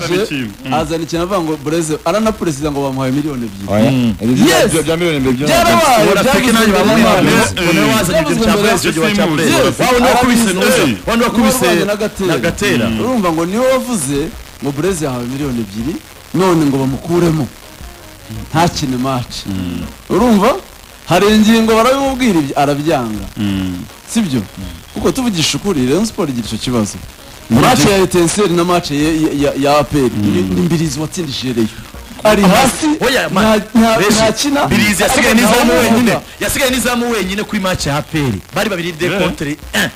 yaje azana ikintu avuga ngo bureze aranapuresida ngo bamuhaye miliyoni ebyiri Yes! ibyo bya miliyoni ebyiri byarabaye tekinani bamwimana noneho wazanye ikintu cya byagizwe burezi icyo gihe cya burezi Yes. wawe niwe wakubise Yes. nuza wawe niwe wakubise Niwe warwanye na Gatera. na gatera urumva ngo niwe wavuze ngo bureze yahawe miliyoni ebyiri none ngo bamukuremo ntakine maci urumva hari ingingo barabimubwira ibyo arabyanga sibyo kuko tuvugisha ukuri Rayon Sport igira icyo kibazo mace ya etenseri na mace ya, ya, ya, ya aperi ni mbirizi watsindishije reyo ari hasi Oya, ma- nta- nta- Reshi, ntakina Birizi yasigaye ariko n'izamu nta wenyine wumva. yasigaye n'izamu wenyine kuri match ya APR bari babiri de contre un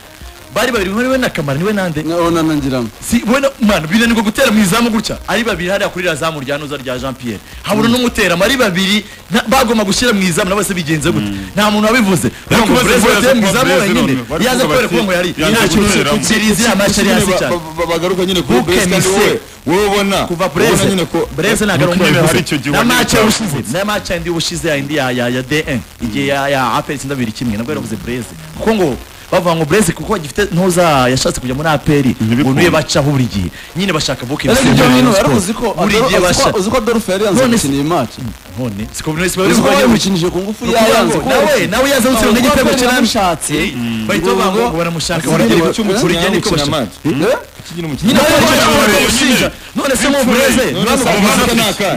bari babiri muri we na Kamara niwe nande Nabona nangiramo si we na man binanirwa gutera mu izamu gutya ari babiri hariya kuri razamu rya noza rya Jean Pierre habura n'umutera ari babiri na- bagomba gushyira mu izamu nabo se bigenze gute nta muntu wabivuze Bari Ariko kubaza Brezil ibibazo yateye kuba mu izamu Brezil wenyine none. Bari yaza kuvuga kubera bati, ko ngo yari yaje nta kintu kuberamo. Birizi ya match yari hasi cyane bagaruka nyine kuri Who burezi can kandi say? wowe wowe ubona kuva ubona bureze nyine ko bureze ntabwo ari Mukwiye hari icyo umukozi gihe na wari mace utavuze. ushize na mace yindi ubushize yindi ya ya ya DN igihe ya ya APR itsinda bibiri kimwe nabwo yaravuze bureze kuko ngo bavuga ngo bureze kuko agifite ntuza yashatse kujya muri APR ngo niwe bacaho buri gihe nyine bashaka buke ariko ibyo bintu yaravuze ko buri gihe basha uzi ko Adolphe yari yanze None se- gukina iyi maci none siko buri wese bari uzi ko kurwanya mu yamukinije ku ngufu yayanze ko nawe nawe yaza gutsinda Ubwo igitego bari cy'amushatse bamushatse. bahita bavuga ngo baramushaka Buri buri gihe gihe cy'umukinnyi buri gihe nawe niko ukina bashaka match. Eh? Ukina umukino. nyine None bari se- barabushinja none se mu bureze None se akazi ke ni aka?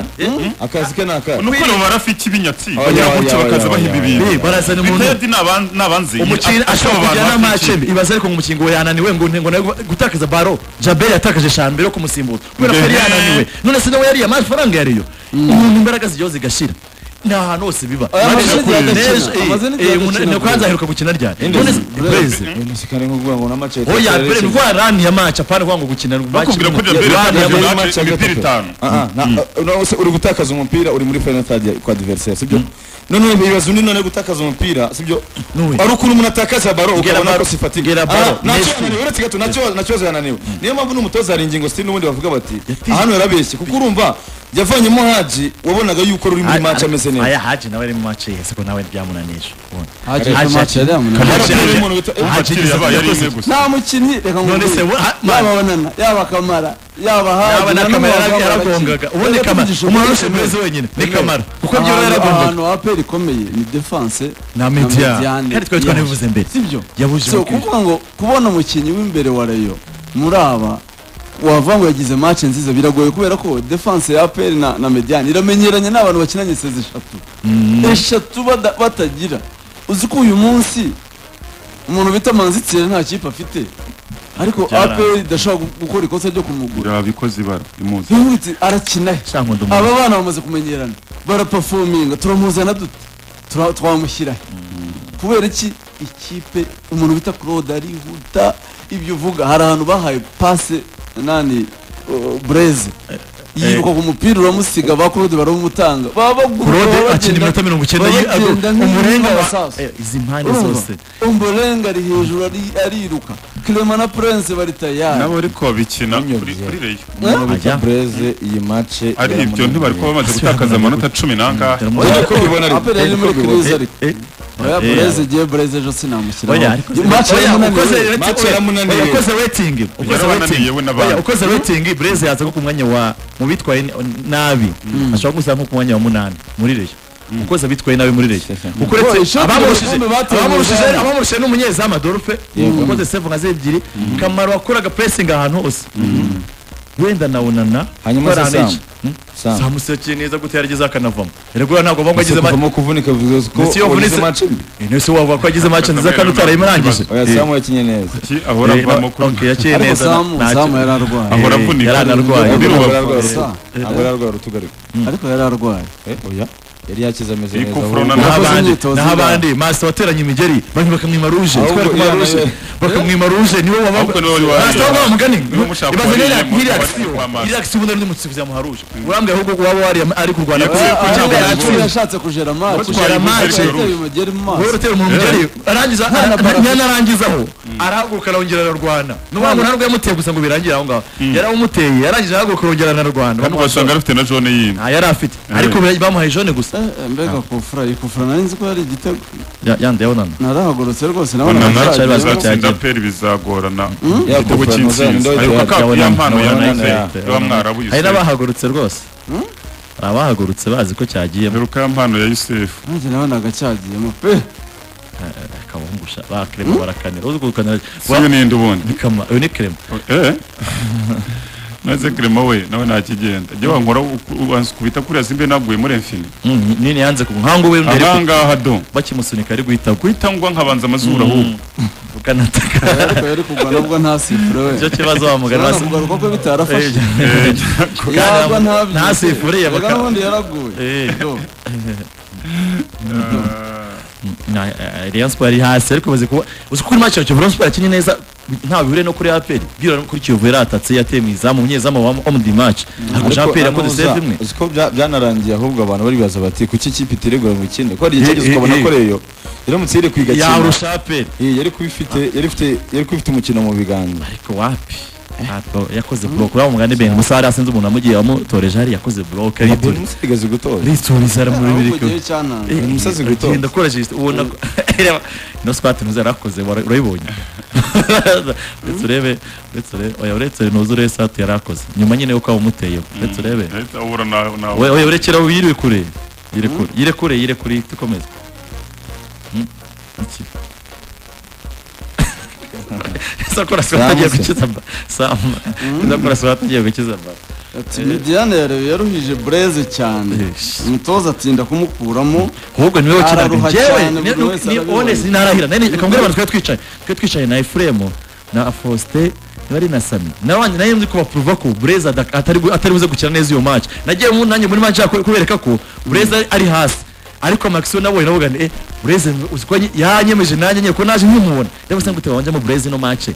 akazi ke ni aka nukuntu barafi ikibinyatsi Oya, bagira oya, gutya oya, bakaza oya, bahiba oya, ibintu oya. barazana umuntu bitedi ni abanzi umukinnyi ashobora kujyana amacembe ibaze ariko ngo umukinnyi ngo yananiwe ngo ngo nawe gutakaza baro jabel yatakaje eshanu mbere yo kumusimbuza kubera ko yari Ehe. yananiwe none se nawe yariye amafaranga yariyo umuntu imbaraga zijyaho zigashira ni ahantu hose biba Aya None mazina igihe adakina. se- Nejo- eh, Amazina igihe eh, umuntu- adakina. ni ukanza aheruka gukina ryari none se Breze. kandi nk'uvuga ngo na match ya oya Etenseri mbere yari ndwara rani ya maci apana kuvuga ngo gukina match bakubwira ko imwe. Jabel Rani ya yatakaje maci- muri match match ya imipira gatatu. itanu. Ah, ah, na- eh, na- se uri gutakaza umupira uri muri penalty ya- kwa adversaire sibyo noneho ibibazo ni none gutakaza umupira sibyo Nuwe. ari ukuntu umuntu atakaza baro ukabona baro. ko sifatika Gera baro. Ah, ntacyo Messi. yananiwe uretse gato ntacyo ntacyo yananiwe niyo mpamvu n'umutoza hari ingingo sitini n'ubundi bavuga bati ahantu yarabeshye kuko urumva yavanyemo haji wabonaga yuko ruri muri match ameze neza aya haji nawe ari mu maci yese ko nawe byamunanije Haji yari mu match yari yamunanije. Haji- Haji- Haji- Haji- hakiri yabaye ari imwe gusa nta mukinnyi reka ngo None se wo- ha- yaba banana yaba kamara yaba yaba hafi na kamara yarabi- yaragongaga ubundi kamara umuntu arusha burezi wenyine ni kamara kuko kuko byaba yaragongaga ahantu aperi ikomeye ni defanse na mediane kandi twari twanabivuze mbere sibyo yabujije so abakiriya. kuvuga ngo kubona umukinnyi w'imbere wa rayo muri aba wavuga ngo yagize match nziza biragoye kubera ko defanse ya aperi na, na mediane iramenyeranye n'abantu bakinanye sezi eshatu eshatu bada- batagira uzi ko uyu munsi umuntu bita manzitire nta kipe afite ariko Byaranga. aperi idashobora gu- gukora ikosa ryo kumugura yabikoze ibara imuzi yihutse arakina he cyangwa ndi umuntu aba bana bamaze kumenyerana barapafominga turamuzana dute Tura- twamushyira he kubera iki ikipe umuntu bita claude arihuta ibyo uvuga hari ahantu bahaye pase nani uh, bureze yiruka ku mupira uramusiga ba claude baramutanga baba bagura, claude baba akina bagenda- iminota mirongo icyenda baba bagenda yi- umurenga wa nk'abasaza. Eh, izi mpande zose Urumva? umurenga ari hejuru ari- ariruka clement na prince bari tayari nabo ariko babikina kuri kuri reyo umuntu bita Ajya. bureze iyi match ari ibyo ntibari kuba bamaze Asubira gutakaza mu amanota cumi n'angahe Dore mu- Oya, uko ubibona ariko, apera yari muri uko ubibona. kirizi ariko Eh, oya eh, bureze igiye bureze ejo sinamushyiraho Oya, ariko- Match Oya, yaramunaniye. ukoze Match rating- yaramunaniye. oya, ukoze rating ukoze Yarabananiye rating we n'abandi. Oya, ukoze rating bureze yaza nko ku mwanya wa mu bitwaye ni- nabi ashobora kugusaba nko ku mwanya wa munani muri reyo ukoze abitwaye nabi muri reyo kuko uretse Boy, ishoti abamurushije mu bikombe bateye abamurushije mu abamurushije n'umunyezamu adolphe ukoze save nka zebyiri kamaro wakoraga pressing ahantu hose wenda na unana hanyuma bakora se ahantu sam henshi. sam samusekeye neza gute yarageze akanavamo erega ntabwo bamwe agize match kuvamo kuvunika bivuze ko Ndetse iyo wagize avunitse- match mbi Eh, nese wavuga ko yagize match nziza kandi utarayimurangije oya samu yakinye neza ahora Eh, avamo kuri okay, yaciye ariko neza samu nta- samu nta- yari arwaye Ahora Eh, avunika. yaranarwaye. Undi Agora rubavu. agora Sa- agora agora utugarika ariko yari arwaye eh oya yari yakize ameze Iyi neza kufuru ahubwo- na- Naho Yakoze abandi- imyitozo naho ingahe? abandi master wateranye imigeri bamwe bakamwima ruje Ahubwo twari kumwima iyo ruje nayo- bakamwima ruje niwe waba Ahubwo niwe wari waje. master waba mugani Niwe mushaka ibaze wariye rero mu- nk'iriya wari akisiyo kwa master. iriya akisiyo ubundi ari n'umutsi kugira muha ruje urambwira ahubwo ko waba wari ari kurwana Yakoze kubera ku ko cyapa cyangwa cy'ubururu. yacuruje yashatse kujera match Kujera match. umugeri mu wowe maso uratera umuntu mugari arangiza Nta na bara- yanarangizaho arahaguruka arongera ararwana n'uwa muntu ntabwo yamuteye gusa ngo birangire aho ngaho yari amuteye yarangije arahaguruka arongera ararwana kandi ugasanga bamuha- arafite na jone yindi nta yari afite ariko bamuhaye jone gusa rwose Eh, eh, mbega kufura iyi kufura nari nzi ko yari igitego Ya- yandi yabonana narahagurutse rwose nabona Banana cyari amafaranga. bazi ko bazatsinda cyagiye. aperi bizagorana Ya igitego Kofano, cy'intsinzi Zayendo, ariko Yabonana, kapu ya mpano ya Yabonana, nike Yabonana. y'aba mwarabu hari yusefu n'abahagurutse rwose hari abahagurutse bazi ko cyagiyemo heruka ya mpano ya yusefu nanjye nabonaga cyagiyemo pe akabungusha bakrema barakanira uzi gukanira siyo n'indi ubundi bikama uyu ni krema Eh? maze kirema we nawe ntakigenda jya wankora uku- wankubita kuriya simbe naguye muri infini Mm, nini yanze ku nkangu we mbere ku- ahangaha do bakimusunika ari guhita ku guhita ngwa nkabanza amazuru ahubwo ukanataka ariko yari kugwa nabwo nta sifure we icyo kibazo wamugana urabona kugaruka ko bitarafashe Eh, ntabwo- yagwa ntabyo nta sifure ye reka baka- n'ubundi yaraguye Eh, Do. na eh, Rayon Sport iri hasi ariko bazi kuba uzi ko match ya Kiyovu Rayon Sport yakinye neza nta bihure no kuri APR bwira no kuri Kiyovu yaratatse yateye mu izamu umunyezamu wa om di match Ariko ariko APR yakoze anuza, save imwe uzi ko bya- byanarangiye ahubwo abantu bari bibaza bati kuki ikipe itiregura mu ikindi ko hari Eh, igitekerezo eh, ukabona eh. ko reyo iramutse yari kwiga cyane yarusha APR yari kuba ifite yari ifite yari kuba ifite umukino mu biganza ariko wapi Ntabwo yakoze block uriya mugani Ben Musa hari asinze umuntu amugiye amutoreje hari yakoze block uyu arituriza musazi igaze gutora arituriza ahubwo aramuribirika igihe cyananga Eh, umusazi gutora. uragenda ukoresheje ubona ko reba ino squat ntuzi yarakoze wara- urayibonye uretse urebe uretse urebe oya uretse ntuzi urebe sat yarakoze nyuma nyine yuko wamuteye uretse urebe Ahita ahura na- na- oya oya urekera yiriwe kure yire kure yire kure yire kure dukomeze Mm, iki. Ese akora squat agiye Samu se. gukiza ba- Samu. Ese akora squat agiye gukiza ba- ati midiyane yarewe yaruhije bureze cyane Eh. umutoza atinda kumukuramo ahubwo niwe wakinaga Araruha njyewe cyane, ni- buri ni- wese ni arabibona. honest narahira nari akambwira abantu twari twicaye twari twicaye na Efremu na Faustin bari na Sami nabanje nayo nzi kubaprova ko Breza adak- atari gu- atari buze gukina neza iyo match nagiye mu nanjye muri match yako kubereka ko Breza ari- ari hasi ariko Maxo nabonye navuga nti eh Breza uzi ko nyi- yanyemeje nanjye nyeko naje nkimubona rero se ngute wanje mu Breza ino match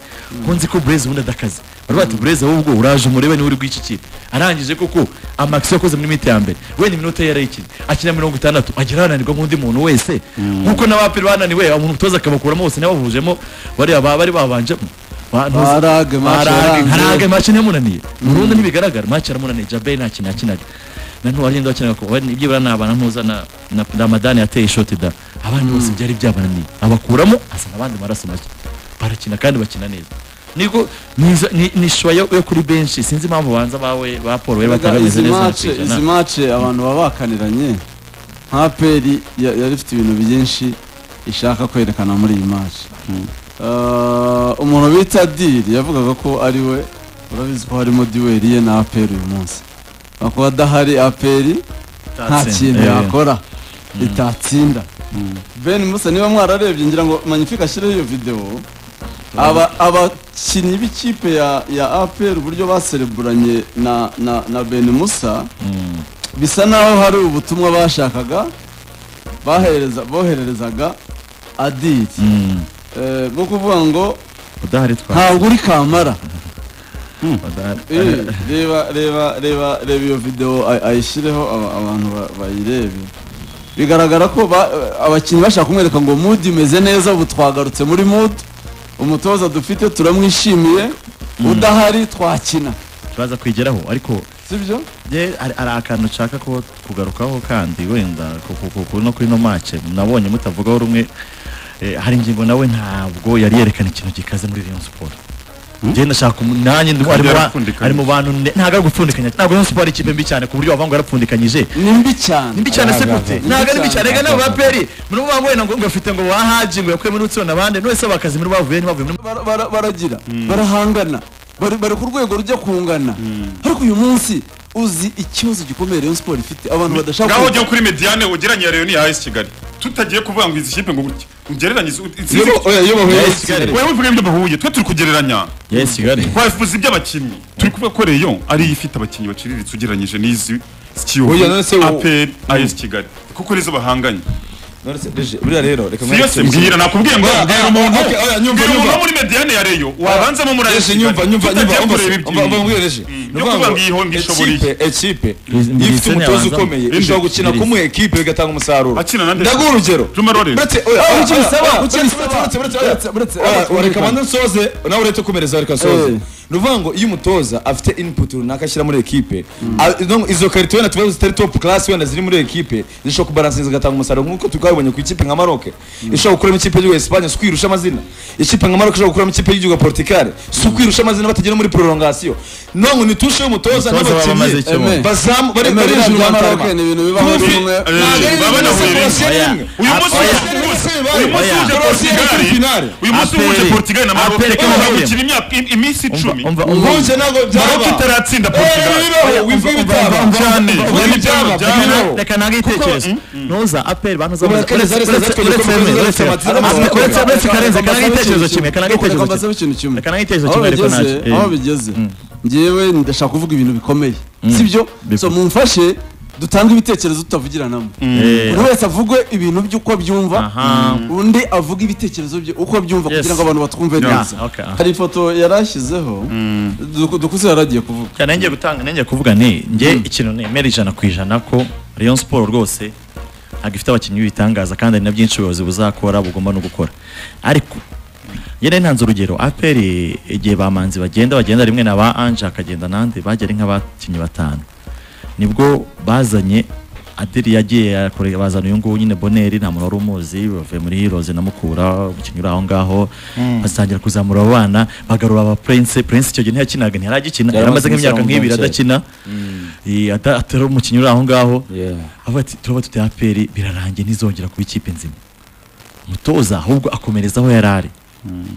ko nzi ko Breza ubundi adakaze bari bati Breza wowe ubwo uraje murebe niwe uri gw'iki arangije koko amaxi yakoze muri miti ya mbere we ni minota yari ikinye akina mirongo itandatu agira ananirwa nk'undi muntu wese nkuko n'abapiri bananiwe umuntu utoza akabakuramo bose n'abavujemo bariya ba- bari babanjemo Ba- ntuzi- Barage, match Barage, yarangiye. harage match niyamunaniye burundu ntibigaragara match yaramunaniye jabe nta kintu yakinaga na ntwari yenda wakinaga ko wari ibyo ni abana ntuza na na ramadani yateye ishoti da abandi bose byari byabananiye abakuramo azana abandi maraso make barakina kandi bakina neza niko niza- ni- ni shwa yo yo kuri benshi sinzi impamvu banza bawe ba Paul bari batarameze izi neza na mace kwijana. izi mace abantu baba bakaniranye nka peri ya- yari ifite ibintu byinshi ishaka kwerekana muri iyi mace Ah, umuntu bita diri yavugaga ko ari we urabizi ko harimo duweri ye na aperi uyu munsi akuba adahari aperi nta Tatsinda, kintu eh. yakora itatsinda ben musa niba mwararebye ngira ngo magnifique ashyireho iyo videwo aba abakinnyi b'ikipe ya ya apr uburyo basereburanye na na na ben musa bisa naho hari ubutumwa bashakaga bahereza bohererezaga adiri Mm, Eh, bwo kuvuga ngo udahari twa ntabwo uri kamara udahari. Eh, reba reba reba reba iyo videwo ay- ayishyireho aba- abantu ba- bayirebe bigaragara ko ba- abakinnyi bashaka kumwereka ngo mudi imeze neza ubu twagarutse muri mudi umutoza dufite turamwishimiye udahari twakina turaza kwigeraho ariko sibyo Je, hari hari akantu nshaka ko kugarukaho kandi wenda ku- ku- ku- ku- no kuri ino match nabonye mutavugaho rumwe eh, hari ingingo nawe ntabwo yari yerekana ikintu gikaze muri Rayon Sport njye ndashaka umu- nanjye ndi- ari mu ba- yarapfundikanyije. ari mu bantu ne- ntabwo ari gupfundikanya ntabwo Rayon Sport ari ikipe mbi cyane ku buryo wavango yarapfundikanyije ni mbi cyane nimbi cyane se Aga, gute aga. ntabwo ari mbi Nimbi cyane cyane, reka nabo baperi muri bo bambaye ngo ngafite ngo bahaje ngo yakuye muri utsirona abandi none bakazi muri bo bavuye ntibavuye muri Bara- bara- baragira barahangana bari bari ku rwego rujya kungana ariko uyu munsi uzi ikibazo gikomeye Rayon Sport ifite abantu badashaka ngaho ujya kuri mediane ugereranya rero n'iya AS kigali tutagiye kuvuga ngo izi kipe ngo gutya ugereranye izi- izi- iyo ba- oya, iyo bahuye Yes, na Kigali. wewe uvuga ibyo bahuye twe turi kugereranya yes kigali twavuze iby'abakinnyi turi kuvuga ko reyo ariyo ifite abakinnyi baciriritse ugereranyije n'izi Oya, none se kiyovu wo- aperi AS kigali kuko nizo bahanganye None se, Regi, buriya rero reka si yose mwereke- mbwira nakubwiye ngo Oya, mbwira oya, umuntu oya, oya, nyumva, mbwira umuntu nyumva. wo muri mediane ya reyo wabanzamo muri AS Regi, Kigali. nyumva nyumva tutagiye nyumva umva kureba se, umva umva iby'iyi. mbwira Regi. Mm. Ni ukuvuga Yo kuvuga ngo ngo iyi honga ishobora ekipe ekipe Mbiri- mbiri ifite umutoza yabanzamo. ukomeye Mbiri- ishobora gukina mbiri- kumuha ekipe bigatanga umusaruro Akina na nde? ndaguha urugero Juma Rollins. Uretse- oya, Ah, oya, uretse oya, bisaba, oya, uretse uretse- bisaba. uretse- uretse- Uretse- uretse- oya, uretse- reka banze nsoze nawe urete komereza reka nsoze Eh. ni ukuvuga ngo iyo umutoza afite input runaka ashyira muri ekipe a- no- izo karito wenda tuba zitari top class wenda ziri muri ekipe zishobora kubaransiza zigatanga umusaruro nk'uko twabibonye ku ikipe nka Maroc ishobora gukuramo ikipe y'igihugu ya Espagne si kwirusha amazina ikipe nka Maroc ishobora gukuramo ikipe y'igihugu ya Portugal si kwirusha amazina batagera muri prolongation none ni tushe y'umutoza Umutoza baba bamaze icyo bumva. n'abakinnyi bazamu bari Eme, bari biriya hejuru bya bantarama. Maroc ni ibintu biba muri Kumvi, bumwe. ntabwo ari Eh, baba ibintu bisa bahuriye. kurasa Oya. rimwe. uyu munsi Oya. uje uyu munsi Oya. uje Oya. portugal uyu munsi uje Aperi. portugal na maroc Aperi kama bazakina bahuriye. imyaka im- iminsi icumi umva umva Ubuki ntabwo maroc byaba itaratsinda portugal bibaho wivuga ibitaba cyane Ubuki ibyabo byaba byabo bibaho reka ntange igitekerezo ntuza aperi banoza Kubera ko uretse Rezari uretse- Zazatwe uretse- bikomeye, uretse Rezari uretse- uretse Zazatwe uretse karenze Reka mbasabe kanange igitekerezo ikintu kimwe kanange Reka igitekerezo mbasabe kimwe ikintu kimwe reka nange igitekerezo aho kimwe reka bigeze nange aho bigeze njyewe ndashaka kuvuga ibintu bikomeye sibyo so mumfashe dutange ibitekerezo tutavugiranamo buri wese avugwe ibintu by'uko abyumva Aha. undi avuge ibitekerezo bye uko abyumva Yes. kugira ngo abantu batwumve Yeah. neza Okay. hari ifoto yari ashyizeho Duku- dukuze yari agiye kuvuga Cyane ngiye gutanga nenge kuvuga ni nge ikintu nemera ijana ku ijana ko Rayon Sport rwose ntabwo ifite abakinnyi b'ibitangaza kandi hari na byinshi ubuyobozi buzakora bugomba no gukora ariko yene ntanze urugero APR igihe bamanzi bagenda bagenda rimwe na ba Anje akagenda nande bagera ari nk'abakinnyi batanu nibwo bazanye Adeli yagiye yakoreye bazana uyu nguyu nyine Boneri nta muntu wari umuzi bavuye muri Heroes na Mukura umukinnyi uri aho ngaho batangira kuzamura abo bana bagarura aba Prince Prince icyo gihe ntiyakinaga ntiyaragikina Yari yari amaze amaze nk'imyaka imisoro mu nk'ibiri Bronx. adakina Eh, ata- atari umukinnyi uri aho ngaho Yeah. avuga ati turaba dute APR birarangiye ntizongera kuba ikipe nzima umutoza ahubwo akomereza aho yari ari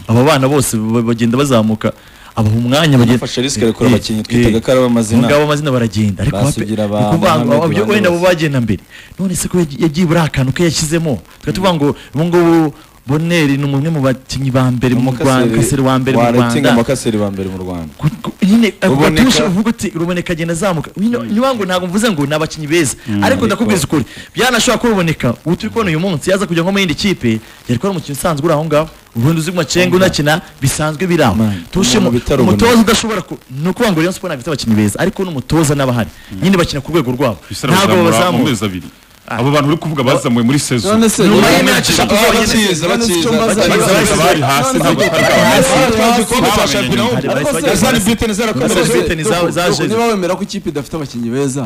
aba bana bose ba- bagenda bazamuka abaha umwanya bagenda Bafashe risk rekura Eh, abakinnyi twitaga eh, ko ari ab'amazina. ubwo amazina baragenda ariko Basigira wapi- ba ni ukuvuga ngo Mohamed ababyo- Bande wenda abo bose. bagenda mbere none se ko yagiye- yagiye buriya akantu ke yashyizemo tukaba tuvuga ngo ubu ngubu Boneri ni umwe mu bakinnyi ba mbere mu Rwanda kaseri wa mbere mu waretinga Rwanda amakaseri ba mbere mu rwanda Ku- ku- nyine Ruboneka. abatusha uvuga uti ruboneka agenda azamuka nyine niba ngo ntabwo mvuze ngo ni abakinnyi beza ariko ndakubwiza ukuri byanashobora ko ruboneka ubu turi kubona uyu munsi yaza kujya nko mu yindi kipe yari kuba ari umukinnyi usanzwe uri aho ngaho ubundi uzi macenga unakina bisanzwe biri aho Man, tushe umuntu bitari ubunebwe. umutoza udashobora ku ni ukuvuga ngo Rayon Sport ntabwo ifite abakinnyi beza ariko n'umutoza n'abahari nyine bakina ku rwego rwabo Bisaba ntabwo kuzamura mu babazamura mezi abiri abo bantu uri kuvuga bazamuwe muri sezo none se nyuma none y'imyaka eshatu Ah, zonyine bakiza se icyo bakiza mbaza- bakiza bakiza, bakiza. bari hasi ntabwo bari hasi Hasi, Batwaje hasi. igikombe cya shampiyona Bamenyanye. w'u- Ariko se- na zani briteni zarakomereje Bose bite ni za- Dogo, zaje. Dogo, niba wemera ko ikipe idafite abakinnyi beza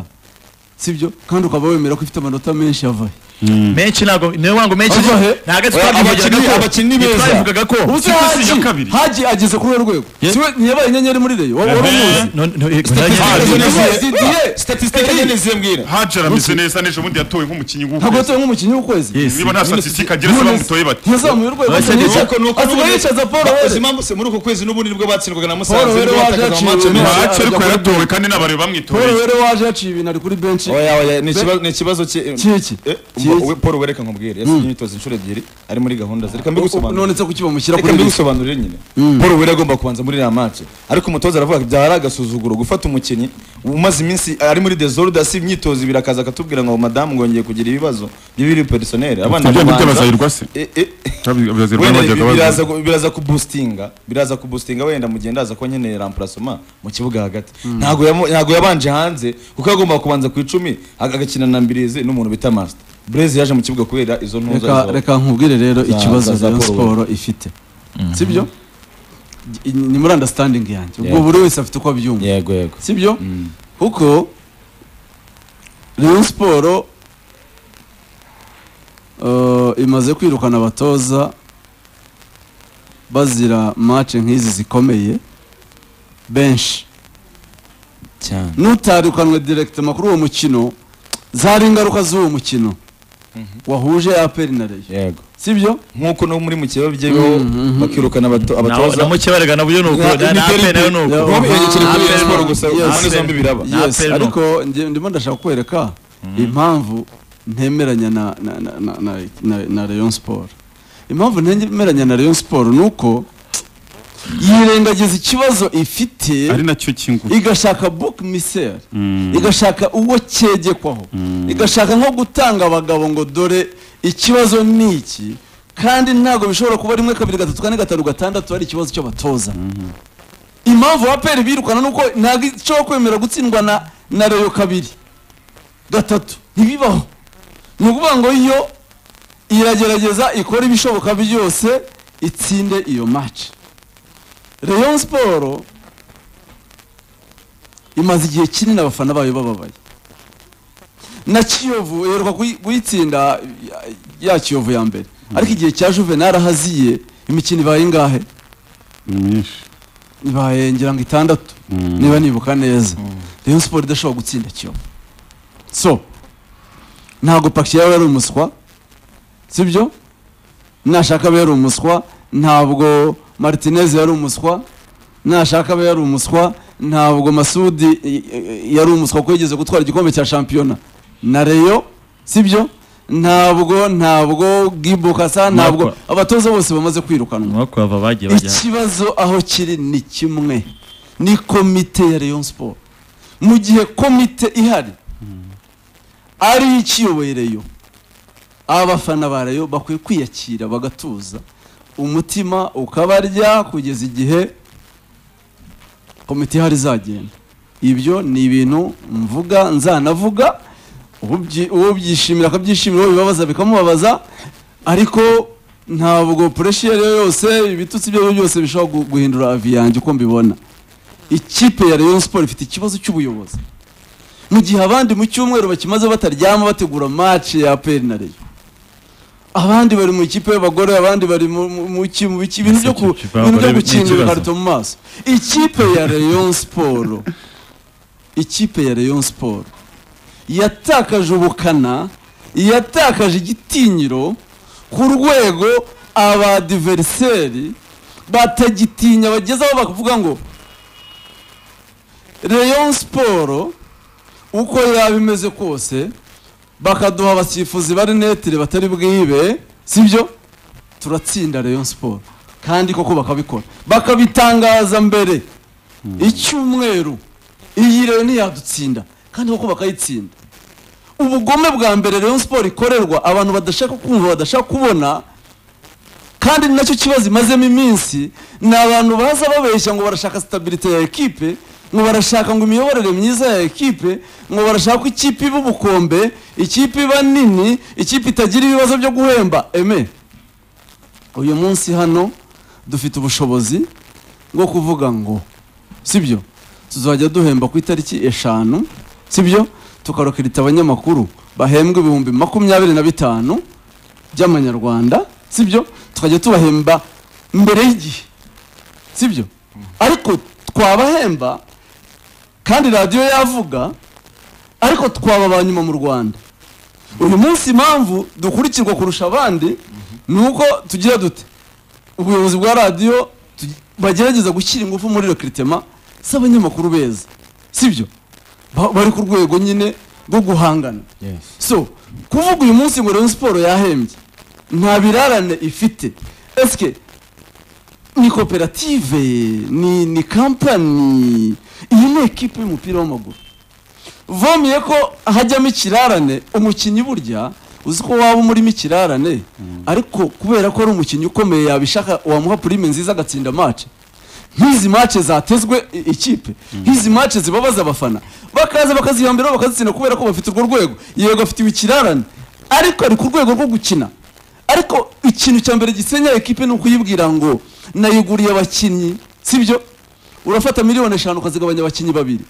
sibyo kandi ukaba wemera ko ifite amanota menshi yavaye menshi ntabwo niyo wango menshi Ava he? ntabwo Abakinnyi- twabivugiraga abakinnyi beza. twabivugaga ko ubu se Kipe si iya haji kabiri. haji ageze kuri urwo rwego Yeah. siwe ntiyabaye inyenyeri muri reyo wari umuzi None- none- Statistique none- zone Ah, ziye. Statistique zone ziye mbwira hajara ameze neza n'ejo bundi yatowe nk'umukinnyi ntabwo w'ukwezi yatowe nk'umukinnyi w'ukwezi Yes. niba nta statistique agira se bamutoye bati ntiyazamuye urwego Bashya asigaye ni yica- asigaye yicaza paul Uzi were impamvu se muri uku kwezi n'ubundi nibwo batsindwaga na Paul musanze Were nibwo waje batakaza yaciwe amace ibintu. menshi bace ariko yaratowe kandi n'abantu paul bamwitoreye were waje yaciye ibintu ari kuri benshi oya oya ni ikibazo ni ikibazo ki- Kiki. Eh, Kiki. ubwo- Paul Were reka nkubwire yasinye imyitozo inshuro ebyiri ari muri gahunda ze reka mbigusobanurire none se kuki bamushyira reka kuri benshi mbigusobanurire nyine Paul Were agomba kubanza muri iriya match ariko umutoza aravuga ati byaba ari agasuzuguro gufata umukinnyi umaze iminsi ari muri desordre asi imyitozo ibiri akaza akatubwira ngo madamu ngongeye kugira ibibazo by'ibiri personnel abana Tujya gute babanza- bazahirwa se? Eh, eh. Abazirwa wenda bajyaga bi- biraza baza ku- biraza kubustinga biraza kubustinga wenda mu gihe ndaza kuba nkeneye remplacement mu kibuga hagati ntago yamu- ntago yabanje hanze kuko yagomba kubanza ku icumi aga- agakina na mbirizi n'umuntu bita master Blaise yaje mu kibuga kubera izo ntuza reka izo- reka nkubwire rero za- ikibazo za- za Rayon Paul Sport ifite sibyo I- ni muri understanding yanjye ubwo Yeah. buri wese afite uko abyumva yego yego sibyo kuko Rayon Sport eh, imaze kwirukana abatoza bazira match nk'izi zikomeye benshi cyane nutarukanwe direct makuru uwo mukino zari ingaruka z'uwo mukino wahuje APR na Rayon yego sibyo nkuko no muri mu kibuga byebeho Mhm. bakirukana abato- Nawe- abatoza na mukeberega nabyo ni uko Na- na- na imiterere- APR nayo ni uko Yeah. Bombi yerekeye kuri Ah, Rayon Sport gusa yes. impande zombi biraba Nta Yes, apelo. ariko njye- ndimo ndashaka kwereka impamvu ntemeranya na na na na na, na, na Rayon Sport impamvu ntemeranya na Rayon Sport nuko yirengagiza ikibazo ifite ari nacyo kingu igashaka book misere Mm. igashaka uwo cyegekwaho igashaka nko gutanga abagabo ngo dore ikibazo ni iki kandi ntabwo bishobora kuba rimwe kabiri gatatu kane gatanu gatandatu ari ikibazo cy'abatoza impamvu abaperi birukana nuko ntabwo ishobora kwemera gutsindwa na na reyo kabiri gatatu ntibibaho ni ukuvuga ngo yo iragerageza ikora ibishoboka byose itsinde iyo match Rayon Sport imaze igihe kinini abafana bayo bababaye na kiyovu iheruka kuyi- kuyitsinda ya- ya kiyovu ya mbere ariko igihe cya juvenal ahaziye imikino ibaye ingahe myinshi ibaye ngira ngo itandatu niba nibuka neza rayon siporo idashobora gutsinda kiyovu so ntabwo pakiyabo yari umuswa sibyo nashaka abe yari umuswa ntabwo martinez yari umuswa nashaka abe yari umuswa ntabwo masudi i- i- yari umuswa kuko yigeze gutwara igikombe cya shampiyona na reyo sibyo ntabwo ntabwo gibokasa ntabwo Mwakwa. abatoza bose bamaze kwirukanwa mwakwava bagiye bajya ikibazo aho kiri ni kimwe ni komite ya rayon siporo mu gihe komite ihari ari yo ikiyoboye rayon abafana ba rayon bakwiye kwiyakira bagatuza umutima ukabarya kugeza igihe komite ihari izagenda ibyo ni ibintu mvuga nzanavuga ububyi- ubyishimira akabyishimira uwo bibabaza bikamubabaza ariko ntabwo pureshi iyo ari yo yose ibitutsi ibyo ari byo byose bishobora gu- guhindura avi yanjye uko mbibona ikipe ya rayon siporo ifite ikibazo cy'ubuyobozi mu gihe abandi mu cyumweru bakimaze bataryama bategura match ya aperi na rayon abandi bari mu ikipe y'abagore abandi bari mu mu- mu ki- mu biki ibintu byo ku- Ese kipe ibintu byo y'abagore ni gukinga ikibazo. ibikarito mu maso ikipe ya rayon siporo ikipe ya rayon siporo yatakaje ubukana yatakaje igitinyiro ku rwego abadiveriseri batagitinya bagezeho bakavuga ngo rayon siporo uko yaba imeze kose bakaduha abasifuzi bari netire batari bwibe sibyo turatsinda rayon siporo kandi koko bakabikora bakabitangaza mbere icyumweru iyi rero ntiyadutsinda kandi koko bakayitsinda ubugome bwa mbere rayon siporo ikorerwa abantu badashaka kumva badashaka kubona kandi ni nacyo kibazo imazemo iminsi ni abantu baza babeshya ngo barashaka sitabirite ya ekipe ngo barashaka ngo imiyoborere myiza ya ekipe ngo barashaka ko ikipe iba ubukombe ikipe iba nini ikipe itagira ibibazo byo guhemba eme uyu munsi hano dufite ubushobozi bwo kuvuga ngo sibyo tuzajya duhemba ku itariki eshanu sibyo tukarokirita abanyamakuru bahembwa ibihumbi makumyabiri na bitanu by'amanyarwanda sibyo tukajya tubahemba mbere y'igihe sibyo ariko twabahemba kandi radiyo yavuga ariko twaba ba nyuma mu rwanda uyu munsi impamvu dukurikirwa kurusha abandi ni uko tugira dute ubuyobozi bwa radiyo tugi- bagerageza gushyira ingufu muri rekiritema z'abanyamakuru beza sibyo Ba- bari ku rwego nyine rwo guhangana so kuvuga uyu munsi ngo rayon siporo yahembye nta birarane ifite esike ni koperative ni ni kampani iyi ni ekipe y'umupira w'amaguru vomiye ko hajyamo ikirarane umukinnyi burya uzi ko waba umurimo ikirarane ariko kubera ko ari umukinnyi ukomeye yabishaka wamuha purime nziza agatsinda mace nk'izi mace zatezwe i- ikipe nk'izi mace zibabaza abafana bakaza bakazihambiraho bakazitsinda kubera ko bafite urwo rwego yego afitiwe ikirarane ariko ari ku rwego rwo gukina ariko ikintu cya mbere gisenya ekipe ni ukuyibwira ngo nayiguriye abakinnyi sibyo urafata miliyoni eshanu ukazigabanya abakinnyi babiri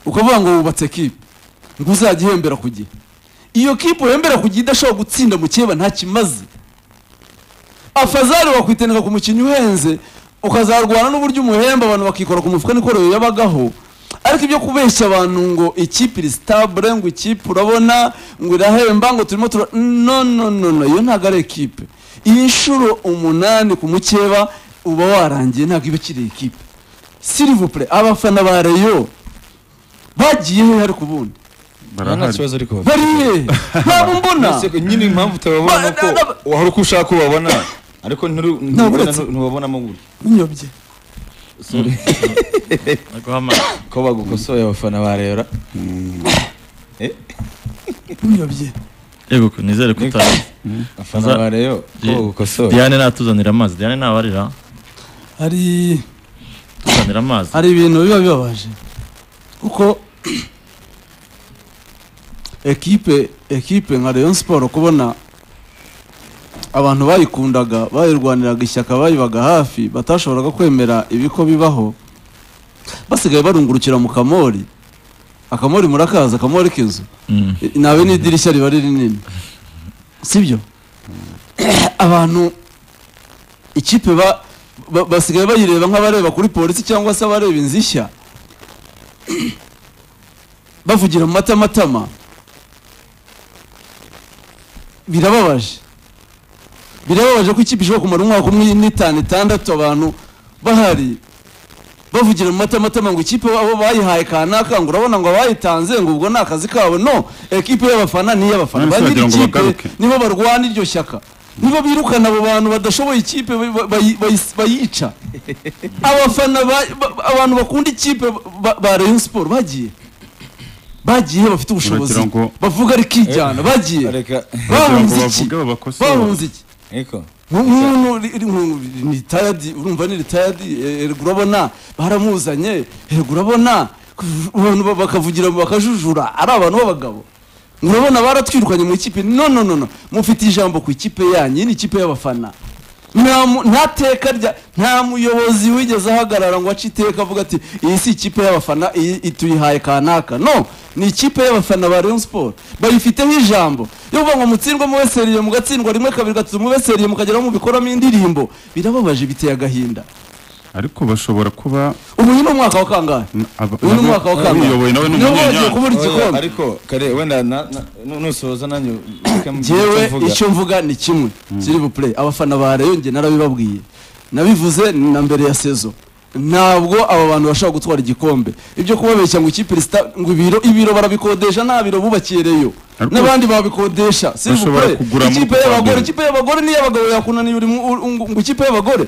ukavuga ngo wubatse kipe ngo uzajya ihembera ku gihe iyo kipe uhembera ku gihe idashobora gutsinda mu kireba nta kimaze afazari wakwitendeka ku mukinnyi uhenze ukazarwana n'uburyo umuhemba abantu bakikora ku mufuka niko rero yabagaho ariko ibyo kubeshya abantu ngo ikipe iri sitabure ngo ikipe urabona ngo irahemba ngo turimo tura no no no no iyo ntabwo ari ekipe iyi nshuro umunani ku mukeba uba warangiye ntabwo iba ikiri ekipe silivupure abafana ba reyo bagiye he ariko ubundi nta barahari kibazo ariko bafite bari he ntabwo mbona Ese nyine impamvu utababona Ba- nuko na- na- wahora uko ushaka ubabona ariko nturi- ntubabona- uretse- ntubabonamo gutya nyobye guhamagara ko bagukosoye abafana ba rero nyobye yego nizere ko utazi abafana ba rero ko Ye- bagukosoye Diane natuzanira amazi Diane ntawarira hari tuzanira amazi hari ibintu biba bibabaje kuko ekipe ekipe nka rayon siporo kubona abantu bayikundaga bayirwaniraga ishyaka bayibaga hafi batashoboraga kwemera ibiko bibaho basigaye barungurukira mu kamori akamori murakaza akamori k'inzu Mm. I- nawe n'idirishya riba ari rinini sibyo abantu ikipe ba- ba- basigaye bayireba nk'abareba kuri polisi cyangwa se abareba inzishya bavugira mu matamatama birababaje birababaje ko ikipe ishobora kumara umwaka umwe n'itanu itandatu abantu bahari bavugira mu matamatama ngo ikipe abo bayihaye kanaka ngo urabona ngo abayitanze ngo ubwo ni akazi kabo no ekipe y'abafana ni iy'abafana None se ba wagira ngo nyir'ikipe bagaruke? nibo barwana iryo shyaka nibo birukana abo bantu badashoboye ikipe bayi- bayi- bayi- bayica abafana ba- ba- abantu bakunda ikipe ba- ba Rayon Sport bagiye bagiye bafite ubushobozi Uragira ngo- bavuga rikijyana bagiye reka bahunze iki bavuge babakosore. bahunze iki ariko nk'umuntu ri- ri- nk'umuntu ri- ni tayadi urumva ni tayadi erega urabona baramuzanye erega urabona abantu ba- bakavugira bakajujura ari abantu b'abagabo murabona baratwirukanye mu ikipe no no no no mufite ijambo ku ikipe yanyu iyi ni ikipe y'abafana nta mu- nta teka rya nta muyobozi wigeze ahagarara ngo ace iteka avuga ati iyi si ikipe y'abafana iyi ituyihaye kanaka no ni ikipe y'abafana ba Rayon Sport bayifiteho ijambo yo kuvuga ngo mutsindwe mubeseriye mugatsindwa rimwe kabiri gatatu mubeseriye mukageraho mubikoramo indirimbo birababaje biteye agahinda ariko bashobora kuba ubu uyu ni umwaka wa kangahe aba- uyu ni nabo- umwaka wa kangahe uyoboye nawe ni nibo bagiye umunyenyanza. kubura Oya, igikombe ariko kare wenda na- na- nu- nusoza nanjye ureke mbwira icyo njyewe mvuga. icyo mvuga ni kimwe siri bupure abafana ba Rayon njye narabibabwiye nabivuze na mbere ya sezo ntabwo aba bantu bashobora gutwara igikombe ibyo kubabeshya ngo ikipe risita ngo ibiro ibiro barabikodesha nta biro bubakiye Rayon Ariko- n'abandi babikodesha siri Bashobora bupure kugura muri ikipe kuwa y'abagore mbere. ikipe y'abagore n'iy'abagabo yakunaniye uri mu- u- u- ngo ikipe y'abagore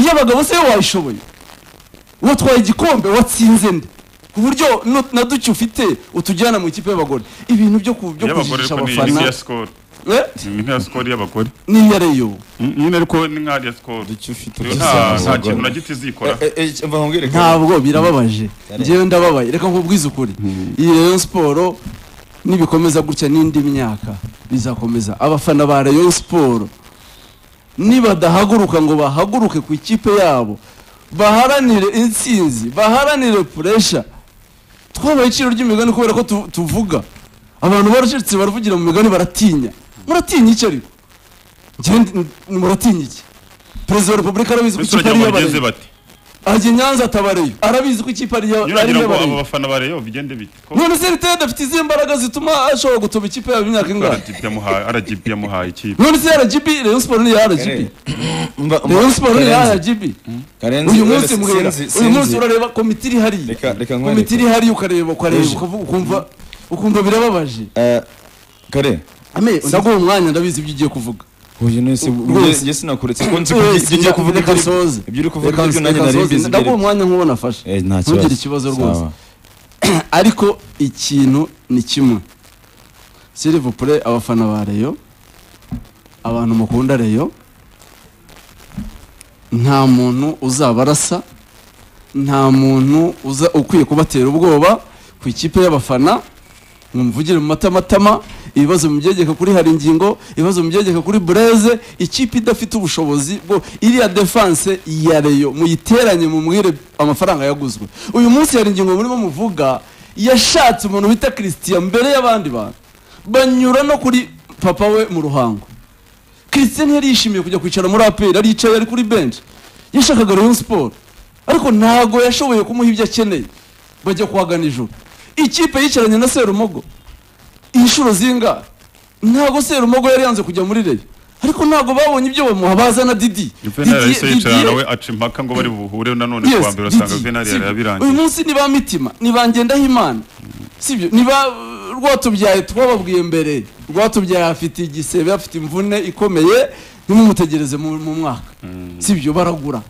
iy'abagabo se wayishoboye watwaye igikombe watsinze nde ku buryo nu- na duke ufite utujyana mu ikipe y'abagore ibintu byo ku- byo Iy'abagore kujijisha ariko ni- ni abafana nk'iya sikoro Eh? ni nk'iya sikoro y'abagore ni iya reyo Mm, nyine ariko ni nk'iya sikoro icyo ufite Iyo cyose nta nta wabagore. kintu na giti izikora Eh, eh, eh, mva nkubwire kare. ntabwo birababaje njyewe ndababaye reka nkubwize ukuri iyi reyo siporo nibikomeza gutya n'indi myaka bizakomeza abafana ba reyo siporo nibadahaguruka ngo bahaguruke ku ikipe yabo baharanire intsinzi baharanire puresha twabaye iciro ry'imigani kubera ko tu- tuvuga abantu baracitse baravugira mu migani baratinya muratinya iki ariko njyewe ndi- muratinya iki perezida wa repubulika arabizi ko ndetse uragira ikipe ari ngo iy'abarezi bigeze bate ajya i nyanza atabareyo arabizi ko ikipe ari iya- Nyine ari uragira ngo abo iy'abareyo bafana ba Rayon bigende bite ko none se riteye adafite izihe mbaraga zituma ashobora gutoba ikipe yabo imyaka ingahe RGB yamuhaye RGB yamuhaye ikipe none se rgb rayon siporo ni iya rgb Kare, mva- mva- rayon siporo ni iya Karenzi, rgb Karenzi, uyu wenda munsi muhera sinzi- uyu munsi sinzi. urareba komite iri hariya Reka- reka nkwereke. komite iri hariya ukareba ukareba Uje. ukavuga ukumva ukumva birababaje Eh, kare ame ndaguha umwanya ndabizi ibyo ugiye kuvuga uyu nese Rwose. njye sinakuretse ko nzi ko Wese, ibyo ugiye kuvuga reka ibyo uri- nsoze. ibyo uri kuvuga Reka ibyo nanjye nsoze. nari mbizi ndaguha mbere. umwanya nk'uwo nafashe Eh, nta kibazo. ntugire ikibazo rwose Sawa. ariko ikintu ni kimwe sirivupure abafana ba reyo abantu mukunda reyo nta muntu uzaba arasa nta muntu uza ukwiye kubatera ubwoba ku ikipe y'abafana mumvugire mu matamatama ibibazo mubyegeka kuri hari ingingo ibibazo mubyegeka kuri bureze ikipe idafite ubushobozi bwo iriya defanse ya reyo muyiteranye mumwire amafaranga yaguzwe uyu munsi hari ingingo murimo muvuga yashatse umuntu bita christian mbere y'abandi bantu banyura no kuri papa we mu ruhango christian yari yishimiye kujya kwicara muri aperi aricaye ari kuri benshi yashakaga rayon siporo ariko ntago yashoboye kumuha ibyo akeneye bajya kuhagana ijoro ikipe yicaranye na serumogo inshuro zinga ntago serumogo yari yanze kujya muri reyo ariko ntago babonye ibyo bamuha baza na didi Juvenal Didier- yahise yicara Didier- nawe aca impaka ngo bari buhure nanone Yes, kuwa mbere usanga Didi, Juvenal sibyo. yari yabirangiye uyu munsi ni ba mitima ni ba ngendahimana sibyo ni ba rwatubyaye twababwiye mbere rwatubyaye afite igisebe afite imvune ikomeye ntimumutegereze mu mu mwaka sibyo baragura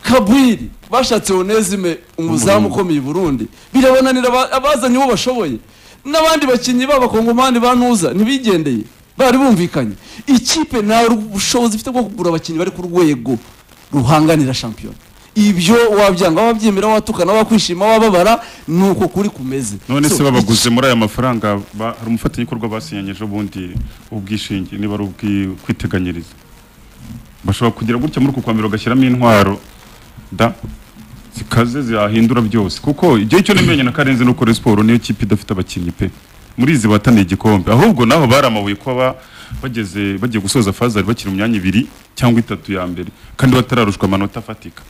kabwiri bashatse onezime umuzamu ukomeye i burundi birabananira aba- abazanye uwo bashoboye n'abandi bakinnyi b'abakongomani ba ntuza ntibigendeye bari bumvikanye ikipe nta bushobozi ifite bwo kugura abakinnyi bari ku rwego ruhanganira shampiyona ibyo wabyanga wabyemera watukana wakwishima wababara ni uko kuri kumeze none So, se babaguze muri aya mafaranga ba- hari umufatanyabikorwa basinyanye ejo bundi ubwishingi niba ari ubwikwiteganyiriza bashobora kugira gutya muri uku kwa mbere bagashyiramo intwaro da zikaze zahindura byose kuko igihe cyo nemenye na karenze no kuri siporo niyo kipe idafite abakinnyi pe muri izi bataniye igikombe ahubwo naho bari amabuye kuba bageze bagiye gusoza fazari bakina imyanya ibiri cyangwa itatu ya mbere kandi batararushwa amanota afatika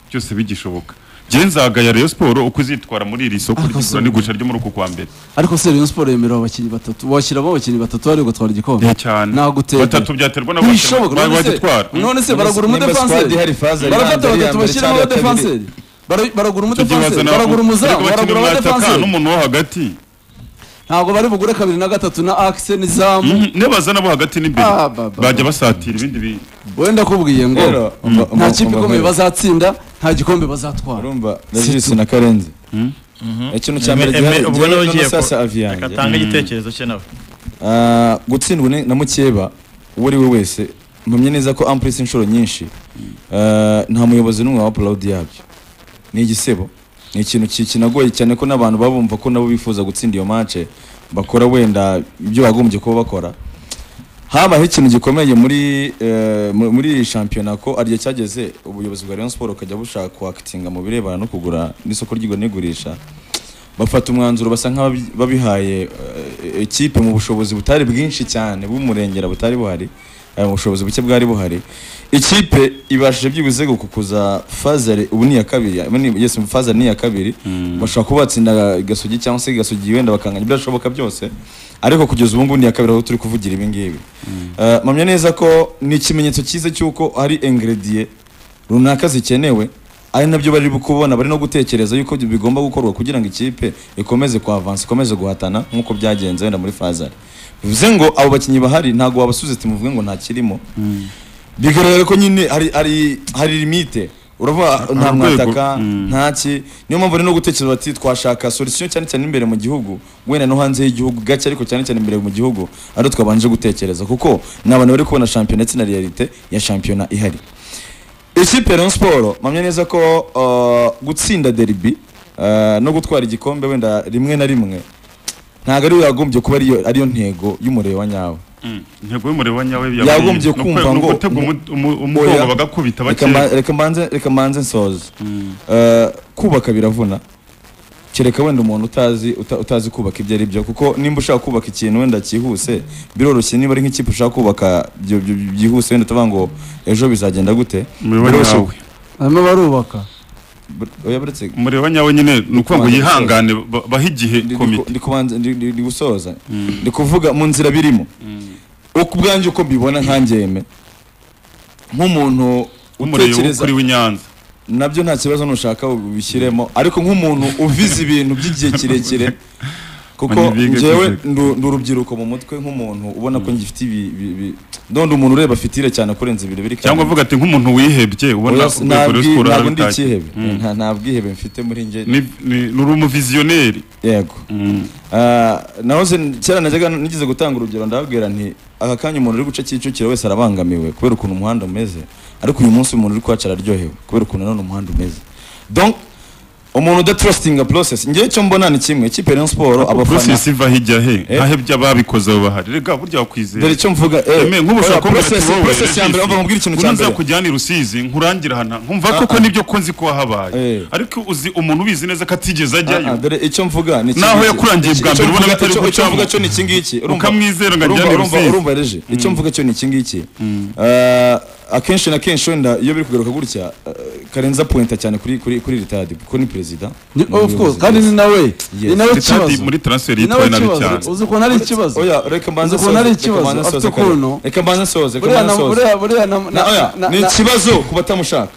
byose bigishoboka njyewe nzagaya Rayon Sport uko izitwara muri iri soko Ariko ry'igura se- n'igurisha ryo muri uku kwa mbere ariko se Rayon Sport yemerera abakinnyi batatu washyiramo abakinnyi batatu bari gutwara igikombe Eh, cyane Nagutera. batatu byaterwa na bose ntibishoboka bari none se- bagitwara none se Nimba- baragura nimba squad ihari umudefanseri Fazari barafata yanze ari iya batatu mbere bashyiramo cyangwa iya kabiri. abadefanseri Bara- baragura Tujye umudefanseri bazana baragura abo- umuzamu ariko baragura bakinira umwataka abadefanseri n'umuntu wo hagati ntabwo bari bugure kabiri na gatatu na akise n'izamu Mhm, niyo bazana abo hagati n'imbere Ah, ba- ba- bajya basatira ibindi bi wenda akubwiye ngo Rero, umva- nta umva- kipe umva- ikomeye bazatsinda nta gikombe bazatwara urumva rajisi na karenzi ikintu cya mbere Eme- gihari eme- ubwo nawe ugiye gihari ko- sasa avi reka yanjye atange igitekerezo cye nawe Ah, gutsindwa ni- na mukeba uwo ari we wese mpamye neza ko ampurisi inshuro nyinshi ah, nta muyobozi n'umwe wa purawudi yabyo ni igisebo ni ikintu ki- kinagoye cyane ko n'abantu baba bumva ko nabo bifuza gutsinda iyo mace bakora wenda ibyo bagombye kuba bakora habaho ikintu gikomeye muri eh, mu- muri iyi shampiyona ko ariyo cyageze ubuyobozi bwa Rayon Sport bukajya bushaka kwakitinga mu birebana no kugura n'isoko ry'igura n'igurisha bafata umwanzuro basa nk'ababihaye ekipe mu bushobozi butari bwinshi cyane b'umurengera butari buhari eh, mu bushobozi buke bwari buhari ikipe ibashije byibuze gukukuza fazari ubu ni iya kabiri ya- ni- yes fazari ni iya kabiri bashobora kuba batsinda gasogi cyangwa se gasogi wenda bakanganya ibidashoboka byose ariko kugeza ubu ngubu ni iya kabiri aho turi kuvugira ibi ngibi Eh, mpamya neza ko ni ikimenyetso cyiza cy'uko hari ingredient runaka zikenewe ari nabyo bari kubona bari no gutekereza yuko bigomba gukorwa kugira ngo ikipe ikomeze kuhavansa ikomeze guhatana nk'uko byagenze wenda muri fazari bivuze ngo abo bakinnyi bahari ntabwo wabasubiza ati muvuge ngo nta kirimo bigaragara ko nyine hari hari hari limite uravuga nta urwego, mwataka mm. ntaki niyo mpamvu bari no gutekereza bati twashaka solution cyane cyane imbere mu gihugu wenda no hanze y'igihugu gake ariko cyane cyane imbere mu gihugu ari twabanje gutekereza kuko ni abantu bari kubona shampiyona ndetse na realite ya shampiyona ihari ikipe Rayon Sport mpamya neza ko uh, gutsinda derby uh, no gutwara igikombe wenda rimwe na rimwe ntabwo ariyo yagombye kuba ariyo ariyo ntego y'umureba nyawe Mm, intego y'umureba nyawe Yagombye kumva ngo- gutega umu- umu- Oya. umugongo bagakubita Reka bakeye mba- reka mbanze reka mbanze nsoze Uh, kubaka biravuna kereka wenda umuntu utazi uta- utazi kubaka ibyo ari byo kuko nimba ushaka kubaka ikintu wenda cyihuse biroroshye niba ari nk'ikipe ushaka kubaka byo- byo- byihuse wenda tuvuga ngo ejo bizagenda gute umureba Biroroshye. nyawe barimo barubaka Bu- oya buretse umureba nyawe nyine ni ukuvuga ngo yihangane ba- bahe igihe Ndi- ndi- komite ndi kubanza ndi- ndi ndi gusoza ndi kuvuga mu nzira birimo uko ubwanjye uko mbibona nkangeme nk'umuntu umureba utekereza kuri w'inyanza nabyo nta kibazo nushaka ubishyiremo ariko nk'umuntu uvize ibintu by'igihe kirekire kuko Bani bige njyewe kwize. ndu- ndi urubyiruko mu mutwe nk'umuntu ubona ko ngifite ibi ibi- ibi- ndonda umuntu ureba afite ire cyane kurenza ibirebire cyangwa avuga ati nk'umuntu wihebye ubona urwego rwa siporo ntabwo ndi harabitashye. ikihebe Mm. Nta- nta bwihebe mfite muri njye Ni- ni- ni uri umuviziyoneri yego Mm. Ah, nahoze kera najyaga nigeze gutanga urugero ndababwira nti aka kanya umuntu uri guca Kicukiro wese arabangamiwe kubera ukuntu umuhanda umeze ariko uyu munsi umuntu uri kuhaca araryohewe kubera ukuntu nanone umuhanda umeze donc umuntu udatrustinga process ngewe icyo mbona ni kimwe ikipe ya Rayon Sport abafana porosesi iva hirya he Eh. ahebye ababikoze abo bahari rega burya dore wakwizera icyo mvuga Eme, nk'ubu ushaka kumbwira ati process wowe, process ya Regis, mbere umva nkubwire ikintu ubu cya mbere nzakujyana i Rusizi nkurangira hano nkumva Ah, koko ah. nibyo ko nzi ko habaye Eh. ariko uzi umuntu ubizi neza ko atigeze Ah, ah, ajyayo dore icyo mvuga ni iki Naho ngiki. yakurangiye bwa Icyo mbere ubona mvuga- bitari icyo- icyo gucamo. mvuga cyo ni iki ngiki urumva- ukamwizera ngo urumva ajyane i urumva Rusizi urumva reje icyo mvuga cyo ni iki ngiki Eh, akenshi na kenshi wenda iyo biri kugaruka gutya eh, karenza apuwenta cyane kuri kuri kuri ritadi kuko ni perezida Ni- Ni of course umuyobozi. kandi ni nawe ni Yes. nawe Ritadi kibazo muri transfer ni nawe yitwaye nabi kibazo cyane uzi ukuntu ari ikibazo oya reka mbanze Uzi ukuntu ari reka mbanze ikibazo, nsoze afite Karen. ukuntu. reka mbanze soze reka buriya na- mbanze soze buriya buriya na- na- Na- oya, na- ni na- ikibazo ku batamushaka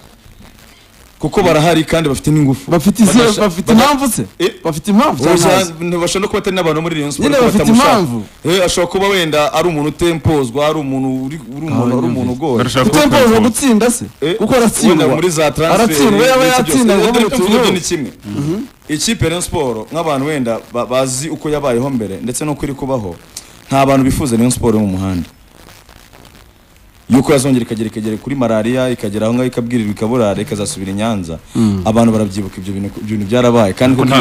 kuko barahari kandi bafite n'ingufu bafite izi- Badasha- bafite bada- impamvu se Eh? bafite impamvu cyangwa ntazo? bashobora no kuba atari n'abantu muri Rayon Sport Nyine ko bafite batamushaka. impamvu. Eh, ashobora kuba wenda ari umuntu utempozwa ari umuntu uri uri umuntu ari umuntu ugoye Barashaka Kuko kuba yempoza perezida. gutsinda se Eh, kuko wenda aratsindwa muri za transfer aratsindwa yaba n'ibyo byose. yatsinda ngo Rero tuvuge bitumwe. ibyo ni kimwe ikipe Rayon Sport nk'abantu wenda ba- bazi uko yabayeho mbere ndetse n'uko iri kubaho nta bantu bifuza Rayon Sport yo mu muhanda yuko yazongera ikagera ikagera kuri malariya ikagera aho ngaho ikabwirirwa ikaburara ikazasubira i Nyanza abantu barabyibuka ibyo bintu ibyo bintu byarabaye kandi Kuko kuko nta